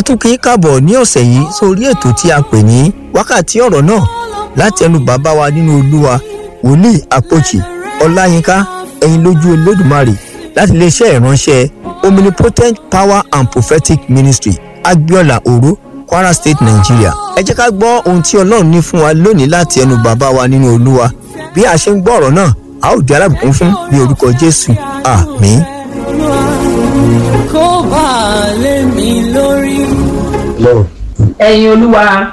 a tún kí í káàbọ̀ ní ọ̀sẹ̀ yìí sórí ètò tí a pè ní wákàtí ọ̀rọ̀ náà láti ẹnu bàbá wa nínú olúwa wòlíì àpòjì ọláyínká ẹ̀yin lójú olódùmarè láti iléeṣẹ́ ìránṣẹ́ omnipotent power and prophetic ministry agbiola oro kwara state nigeria ẹ jẹ́ ká gbọ́ ohun tí ọlọ́run ní fún wa lónìí láti ẹnu bàbá wa nínú olúwa bí a ṣe ń gbọ́ ọ̀rọ̀ náà a ó di alábùkún fún ní orúkọ jésù àmín. kó bá a lé mi lórí. ẹ̀yin olúwa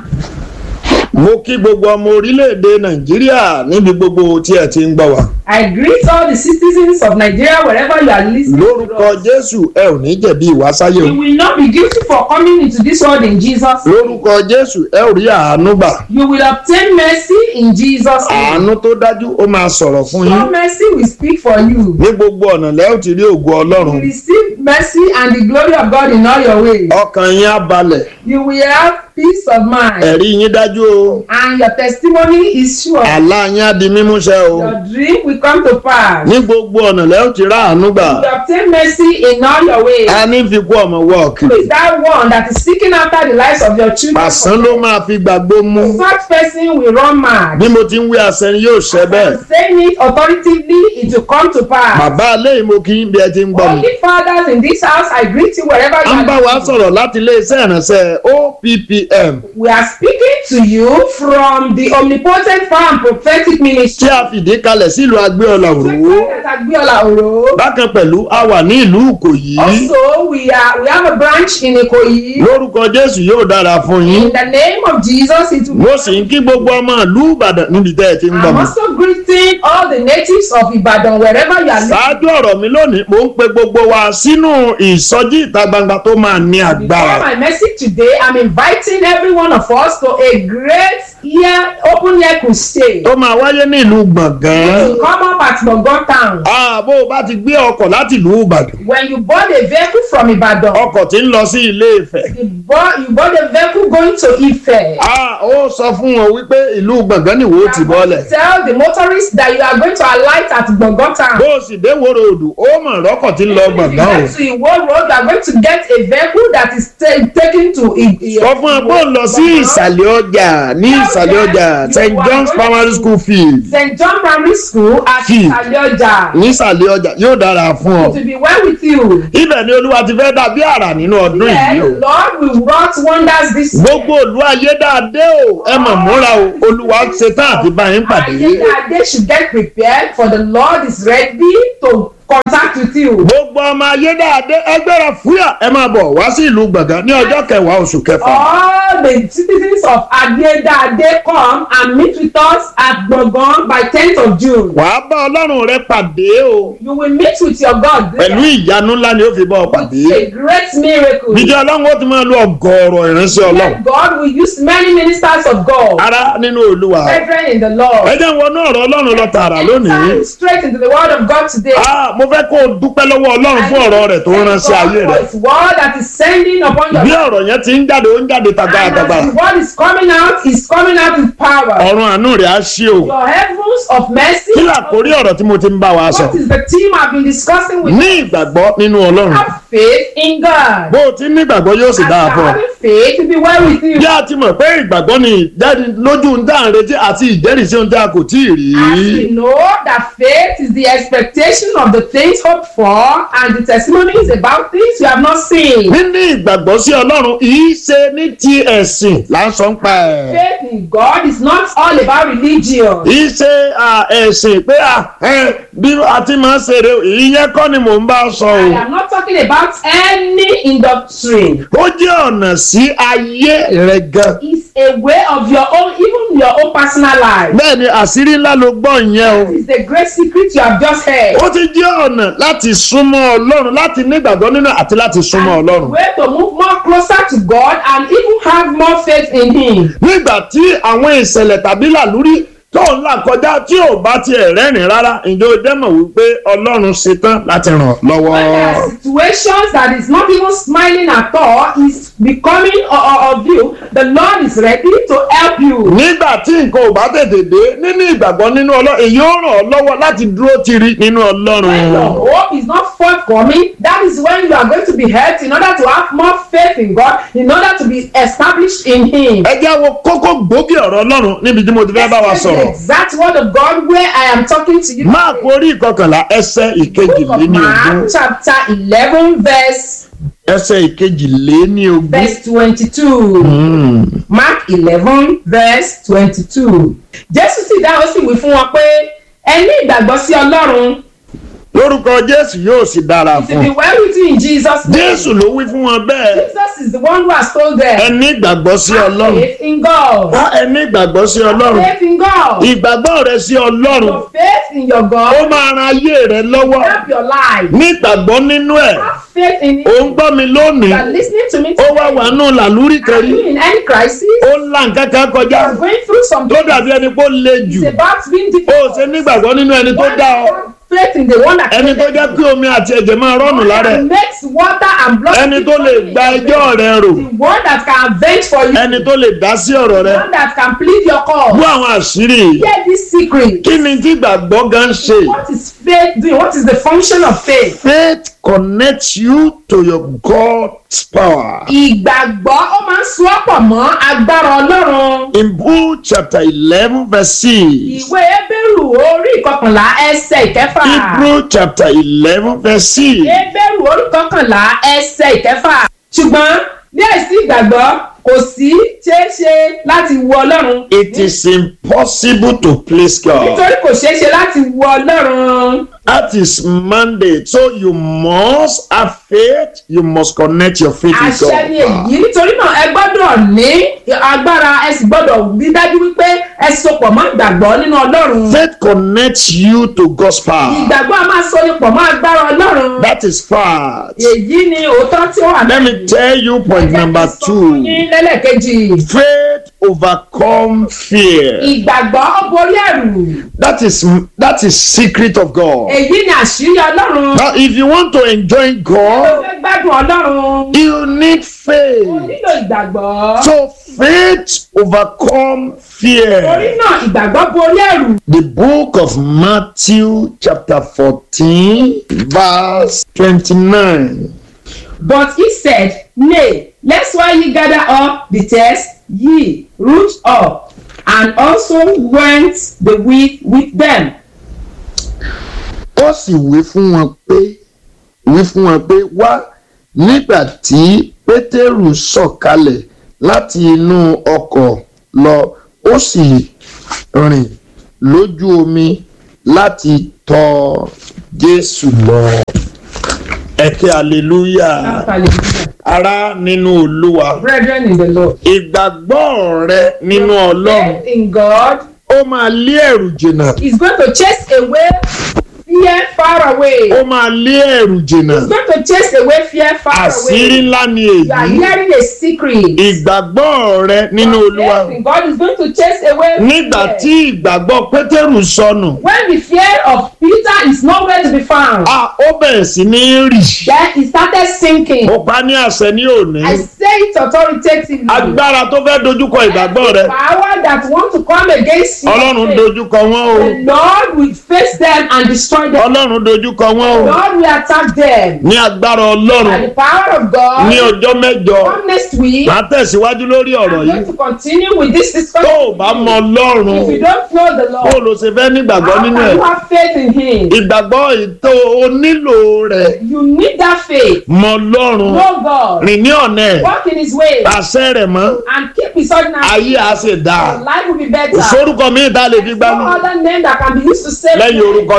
mo kí gbogbo ọmọ orílẹ̀-èdè nàìjíríà níbi gbogbo tí ẹ ti ń gbọ́ wa. i greet all the citizens of nigeria wherever you are listening lórúkọ to us. jésù ẹ ò ní jẹ̀bi ìwásáyé you o. will not be guilty for coming into this world in jesus name. lórúkọ jésù ẹ ò rí àánú gbà. you will obtain mercy in jesus name. àánú tó dájú ó máa sọ̀rọ̀ fún your yín. mercy will speak for you. ní gbogbo ọ̀nà lẹ́ ò ti rí ògo you ọlọ́run. will receive mercy and the glory of god in all your ways. ọkàn yín á balẹ̀. you will have peace of mind. ẹ̀rí yín dájú o. and your testimony is sure. àlá yín á di mímúṣẹ o. your dream will come to pass. ní gbogbo ọ̀nà lẹ́ ò ti rá àánú gbà. you will obtain mercy in all your ways. a ní fi kú ọmọ wọ́ọ̀kì. Who is that one that is seeking after the lives of your children? pàṣán ló máa fi gbàgbó mú. Such person will run mad. bí mo ti ń wí àṣẹ ni yóò ṣẹ bẹ́ẹ̀. I'm saying it authoritatively, it will come to pass. bàbá alẹ́ ìmọ̀ kí n bí ẹ ti ń gbọ́ mi. Only fathers in this house, I greet you wherever you a ń bá are. wa living. sọ̀rọ̀ láti iléeṣẹ́ ìránṣẹ́ oppm We are speaking to you from the omnipotent power and prophetic tí ministry. a fìdí kalẹ̀ sílùú agbéọlà òróró Agbiola Oro. bákan pẹ̀lú a wà ní ìlú ìkòyí Also, we are we have a branch in Ikoyi. lórúkọ jésù yóò dára fún yín In the name of Jesus, it will mo sì ń kí gbogbo ọmọ ìlú ìbàdàn níbi tẹ́ ẹ ti ń gbọ́ I'm mi. also greeting all the natives of Ibadan wherever you are living. ṣáájú ọ̀rọ̀ mi lónìí mo ń pe gbogbo wa sínú ìsọjí ìta gbangba tó máa ní Before agbára. my message today, I'm inviting every one of us to a great year open year crusade. tó máa wáyé ní ìlú gbọ̀ngàn. To come up at Gbọ̀ngàn town. ààbò bá ti gbé ọkọ̀ láti ìlú ìbàdàn When you bought a vehicle from Ibadan, ọkọ̀ tí ń lọ sí ilé ìfẹ́. you bought, you bought a vehicle going to Ife. a ó sọ fún wọn wípé ìlú gbọ̀ngàn nìwó ti bọ́lẹ̀. Tell the motorist that you are going to alight at Gbọ̀ngàn town. bó o sì dé wòrò òdù ó mọ̀ rọ́kọ̀ tí ń lọ If you gbọ̀ngàn o. get to Iwo road, you are going to get a vehicle that is ta- taken to I- I- sọ fún ẹ pé ó lọ sí Gbọ̀ngàn. ìsàlẹ̀ ọjà ní ìsàlẹ̀ ọjà st john's primary school field St. John Primary School at Field. Ìsàlẹ̀ ọjà. ní ìsàlẹ̀ ọjà yóò dára fún ọ. It will be well with you. ibẹ̀ ni olúwa ti fẹ́ dàbí àrà nínú ọdún Yes, yìí o. Lord will wrought wonders this year. gbogbo òlu ayédáadé o ẹ mọ̀ múra o olúwa ṣetán àti bá yín pàdé. Ayédáadé should get prepared for the Lord is ready to contact with you. gbogbo ọmọ ayédáadé ẹgbẹ́ra fúyà ẹ máa bọ̀ wá sí ìlú gbọ̀ngàn ní ọjọ́ kẹwàá oṣù kẹfà. All the citizens of Ayédáadé come and meet with us at Gbọ̀ngàn by tenth of June. wàá bá ọlọ́run rẹ pàdé o You will meet with your God there. pẹ̀lú ìyanu ńlá ni ó fi bọ́ ọ pàdé. A great miracle. jíjẹ́ ọlọ́run ó ti máa lo ọgọ́rọ̀ ìránṣẹ́ ọlọ́run. That God will use many ministers of God. ara nínú olúwa. Brethren in the Lord. ẹ jẹ́ wọnú ọ̀rọ̀ ọlọ́run lọ tààrà lónìí. Enter straight into the word of God today. Ah, mo fẹ́ kó o dúpẹ́ lọ́wọ́ ọlọ́run fún ọ̀rọ̀ rẹ̀ tó rán sí ayé rẹ̀. His word that is sending upon your bí life. ọ̀rọ̀ yẹn ti ń jáde ó ń jáde And tagbátagbá. as the word is coming out, is coming out with power. ọ̀run àánú rẹ̀ á ṣí o. Your heavens of mercy. kí làkórí ọ̀rọ̀ tí mo ti ń bá wa sọ. What is the theme I've been discussing with ní ìgbàgbọ́ nínú ọlọ́run. Have faith in God. bó o ti ní ìgbàgbọ́ yóò sì As dáa you fún ọ. having faith to be well with you. bí a ti mọ̀ pé ìgbàgbọ́ ni ìjẹ́ni lójú ń dá ń retí àti ìjẹ́rìísí ohun tí a kò tí ì rí. As we know that faith is the expectation of the things hoped for and the testimonies about things you have not seen. níní ìgbàgbọ́ sí ọlọ́run kìí ṣe ní ti ẹ̀sìn là ń sọ ń pa ẹ̀. Faith in God is not all about religion. kìí ṣe à, ẹ̀sìn pé à, ẹ, bí a ti máa ń ṣeré o, ìyẹn kọ́ ni mò ń bá sọ I o. am not talking about any indoctrine. ó jẹ́ ọ̀nà sí ayé rẹ̀ gan. It's a way of your own, even your own personal life. bẹ́ẹ̀ ni àṣírí ńlá ló gbọ́ ìyẹn o. It's the great secret you have just heard. ó ti jẹ́ ọ̀nà láti súnmọ́ ọlọ́run láti nígbàgbọ́ nínú àti láti súnmọ́ And ọlọ́run. way to move more closer to God and even have more faith in Him. nígbà tí àwọn ìṣẹ̀lẹ̀ tàbí làlúrí tó ń là kọjá tí ò bá tiẹ̀ rẹ́rìn rárá ǹjẹ́ o jẹ́ mọ̀ wípé ọlọ́run ṣetán láti ràn ọ́ lọ́wọ́. When there are situations that is not even smiling at all, is becoming o- o- of you, the Lord is ready to help you. nígbà tí nǹkan ò bá tètè dé nínú ìgbàgbọ́ nínú ọlọ́run èyí ó ràn ọ́ lọ́wọ́ láti dúró tiri nínú ọlọ́run. When your hope is not forthcoming, that is when you are going to be helped in order to have more faith in God, in order to be established in Him. ẹ jẹ́ wo kókó gbòógì ọ̀rọ̀ ọlọ́run níbi tí mo ti fẹ́ bá wa Let's take sọ̀rọ̀. the exact word of God where I am talking to you. máàkù orí ìkọkànlá ẹsẹ̀ Book of ìkejìléní ogún Mark chapter eleven verse ẹsẹ̀ ìkejìléní ogún. verse twenty-two. Mark eleven verse twenty-two. Jésù sì dáhùn ó sì wí fún wọn pé ẹ ní ìgbàgbọ́ sí Ọlọ́run lórúkọ jésù yóò sì dára to fún be un. well with you in Jesus name. jésù ló wí fún wọn bẹ́ẹ̀ Jesus is the one who has told ẹ them. ní ìgbàgbọ́ sí Have ọlọ́run. faith in God. wá ẹ ní ìgbàgbọ́ sí ọlọ́run. Faith in God. ìgbàgbọ́ rẹ sí ọlọ́run Your faith in your ó God máa ran ayé rẹ lọ́wọ́. help your life. ní ìgbàgbọ́ nínú ẹ̀ Have faith in ò it. ń gbọ́ mi You lónìí are listening to me ó wá today. wà nù làlúrí kan Are rí you in any crisis? ó ń la nǹkan kan kọjá You are going through tó something. dàbí ẹni pé ó le jù It's about being ó difficult. ṣe nígbàgbọ́ nínú ẹni tó Why dá ọ have faith in the one that ẹni tó jẹ́ kí omi àti ẹ̀jẹ̀ máa rọ́ọ̀nù lára ẹ̀ that makes water and blood ẹni tó lè gba ẹjọ́ rẹ rò the one that can avenge for you ẹni tó lè dá sí ọ̀rọ̀ rẹ the one that can plead your cause bú àwọn àṣírí yìí. hear this secret kí ni tí gbàgbọ́ gan ṣe what is faith doing what is the function of faith faith connects you to your God's power. ìgbàgbọ́ ó máa ń so ọ́ pọ̀ mọ́ agbára ọlọ́run in Book chapter eleven verse six. ìwé ebéèrù orí ìkọkànlá ẹsẹ̀ ìkẹfà Hebrew chapter eleven verse six. ebéèrù orí ìkọkànlá ẹsẹ̀ ìkẹfà ṣùgbọ́n ní àìsí ìgbàgbọ́ kò sí ṣeéṣe láti wo ọlọ́run It is impossible to please God. nítorí kò ṣeé ṣe láti wo ọlọ́run That is mandate. So you must have faith. You must connect your faith with àṣẹ ni èyí God. nítorí náà ẹ gbọ́dọ̀ ní agbára ẹ sì gbọ́dọ̀ rí dájú wípé ẹ sopọ̀ mọ́ ìgbàgbọ́ nínú ọlọ́run Faith connects you to God's power. ìgbàgbọ́ a máa so ni pọ̀ mọ́ agbára ọlọ́run That is fact. èyí ni òótọ́ tí ó wà Let me tell you point number two. yín lẹ́lẹ́kejì Faith overcome fear. ìgbàgbọ́ ó borí ẹ̀rù That is that is secret of God. èyí ni àṣírí ọlọ́run Now, if you want to enjoy ó God, fẹ́ gbádùn ọlọ́run you need ó faith. nílò ìgbàgbọ́ So faith overcome torí fear. náà ìgbàgbọ́ borí ẹ̀rù The book of Matthew, chapter 14, verse 29. But he said, Nay, lest while ye gather up the tares, ye root up, and also went the wheat with them. ó sì wí fún wọn pé wí fún wọn pé wá nígbà tí pétérù sọ̀kalẹ̀ láti inú ọkọ̀ lọ ó sì rìn lójú omi láti tọ̀ jésù lọ. ẹ kí hallelujah Hallelujah. ará nínú olúwa Brethren in the Lord. ìgbàgbọ́ rẹ nínú ọlọ́run Faith in God ó máa lé ẹ̀rù jìnnà is going to chase away fear far away. ó máa lé ẹ̀rù jìnnà It's going to chase away fear far àṣírí away. ńlá ni You are èyí hearing a secret. ìgbàgbọ́ rẹ nínú olúwa Faith in God is going to chase away nígbà fear. tí ìgbàgbọ́ pétérù sọnù When the fear of Peter is nowhere to be found, a ó bẹ̀rẹ̀ sí ní rì then he started sinking. ó pa ní àṣẹ ní òní I say it authoritatively. agbára tó fẹ́ dojúkọ ìgbàgbọ́ rẹ The power that want to come against you. ọlọ́run dojúkọ wọn o The Lord will face them and destroy them. ọlọ́run dojúkọ wọn o God will attack them. ní agbára By ọlọ́run the power of ní God. ọjọ́ mẹ́jọ Come next week. máa tẹ̀síwájú lórí ọ̀rọ̀ I'm yìí going to continue with this tó discussion. o bá mọ ọlọ́run If you don't know the bó o Lord, lọ ṣe fẹ́ nígbàgbọ́ how nínú can ẹ̀ you have faith in Him? ìgbàgbọ́ ètò o nílò rẹ̀ You need that faith. mọ ọlọ́run Know God. rìn ní ọ̀nà ẹ̀ Walk in His way. àṣẹ rẹ̀ mọ́ And keep His ordinary. ayé á sì dáa Your life will be better. kò sórúkọ míì tá a lè fi gbá No mú other name that can be used to save lẹ́yìn you. orúkọ ńlá Other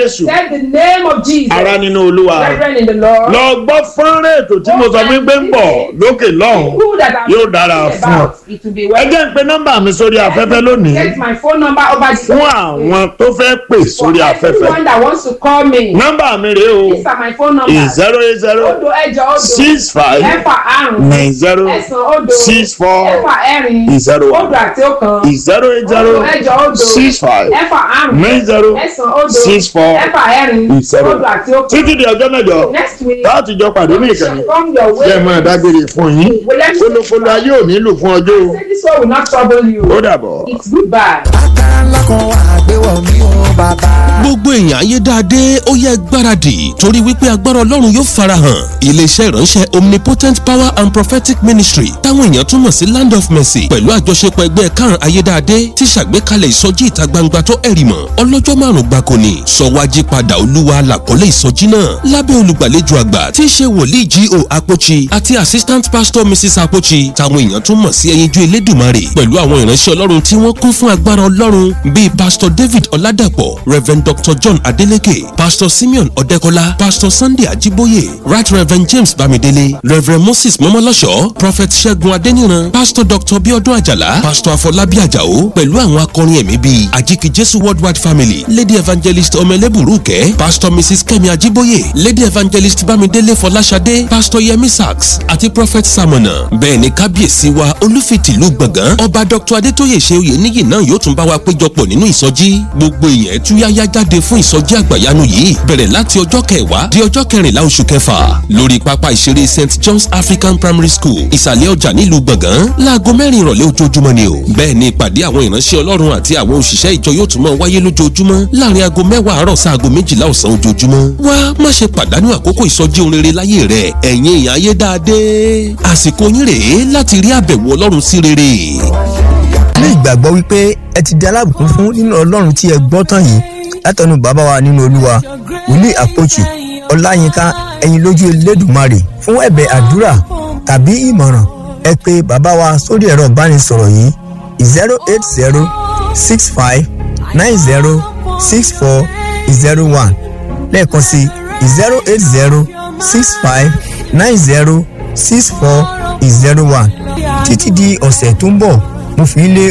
jésù Said the name of Jesus. ara nínú olúwa Brethren in the Lord. lọ gbọ́ fọ́nrán ètò tí mo sọ fún pé ń bọ̀ lókè lọ́hùn People that I'm yóò dára talking fún ọ. about, It will be ẹ well. jẹ́ ń pe nọ́mbà mi sórí afẹ́fẹ́ lónìí Get my phone number over the fún àwọn tó fẹ́ pè sórí For afẹ́fẹ́ everyone that wants to call me. nọ́mbà mi rèé o These are my phone numbers. zero eight zero Odo ẹjọ odo. six five Ẹ̀fà àrùn. nine zero Ẹ̀sán odo. six four Ẹ̀fà ẹ̀rin. zero one Odo àti ọ̀kan. zero eight zero Odo ẹjọ odo. six five Ẹ̀fà àrùn. nine zero Ẹ̀sán odo. six four Ẹ̀fà ẹ̀rin. zero Odo àti ọ̀kan. títí di ọjọ́ mẹ́jọ Next week. láti jọ pàdé ní ìkànnì Come your way. jẹ́ mọ́ dágbére fún yín kólókóló ayé ò nílò fún ọjọ́ o Say this one will not trouble you. ó dàbọ̀. It's goodbye. agbára ńlá kan wà àgbéwọ̀ mi ò bàbá. gbogbo èèyàn ayé dáadé ó yẹ gbáradì torí wípé agbára ọlọ́run yóò farahàn iléeṣẹ́ ìránṣẹ́ omnipotent power and prophetic ministry táwọn èèyàn túmọ̀ sí land of mercy pẹ̀lú àjọṣepọ̀ ẹgbẹ́ karùn-ún ayé dáadé ti ṣàgbékalẹ̀ ìsọjí ìta gbangba tó ẹ̀rì mọ̀ ọlọ́jọ́ márùn-ún gbáko ni sọ̀wájí padà olúwa làkọ́lé ìsọjí náà lábẹ́ olùgbàlejò àgbà tí í ṣe wòlíì G.O. Apochi àti assistant pastor mrs Apochi táwọn èèyàn túmọ̀ sí ẹyinjú elédùmarè pẹ̀lú àwọn ìránṣẹ́ ọlọ́run tí wọ́n kún fún agbára ọlọ́run bíi pastor david ọládàpọ̀ reverend dr john adeleke pastor simeon ọ̀dẹ́kọ́lá pastor sunday ajiboye right reverend james bamidele reverend moses mọ́mọ́lọ́ṣọ́ prophet ṣẹ́gun adéníran pastor dr biodun ajala pastor afọlábí àjàó pẹ̀lú àwọn akọrin ẹ̀mí bíi àjíkì jésù worldwide family lady evangelist ọmọlẹ́bùrúkẹ́ pastor mrs kẹ́mi ajiboye lady evangelist bámidélé fọláṣadé pastor yemi sachs àti prophet samona bẹ́ẹ̀ ni kábíyèsí wa olúfitìlú gbọ̀ngàn ọba dr adétóyè ṣe oyè níyì náà yóò tún bá wa péjọpọ̀ nínú ìsọjí gbogbo èèyàn túyáyá jáde fún ìsọjí àgbàyanu yìí bẹ̀rẹ̀ láti ọjọ́ kẹwàá di ọjọ́ kẹrìnlá oṣù kẹfà lórí pápá ìṣeré st john's african primary school ìsàlẹ̀ ọjà nílùú gbọ̀ngàn láago mẹ́rin ìrọ̀lẹ́ ojoojúmọ́ ni o bẹ́ẹ̀ ni ìpàdé àwọn ìránṣẹ́ ọlọ́run àti àwọn òṣìṣẹ́ ìjọ yóò tún máa wáyé lójoojúmọ́ láàrin aago mẹ́wàá àárọ̀ sí aago méjìlá ọ̀sán ojoojúmọ́ wá má ṣe pàdánù àkókò ìsọjí ohun rere láyé rẹ ẹ̀yin èèyàn ayé dáadé àsìkò yín rèé láti rí àbẹ̀wò ọlọ́run sí rere. ní ìgbàgbọ́ wípé ẹ ti di alábùkún fún nínú ọlọ́run tí ẹ gbọ́ tán yìí látọ̀nù bàbá wa nínú olúwa wòlíì àpòjì ọláyínká ẹ̀yin lójú elédùnmarè fún ẹ̀bẹ̀ àdúrà tàbí ìmọ̀ràn ẹ pé bàbá wa sórí ẹ̀rọ ìbánisọ̀rọ̀ yìí zero eight zero six five nine zero six four zero one lẹ́ẹ̀kan sí zero eight zero six five nine zero six four zero one títí di ọ̀sẹ̀ tó ń bọ̀ mo fi ń lé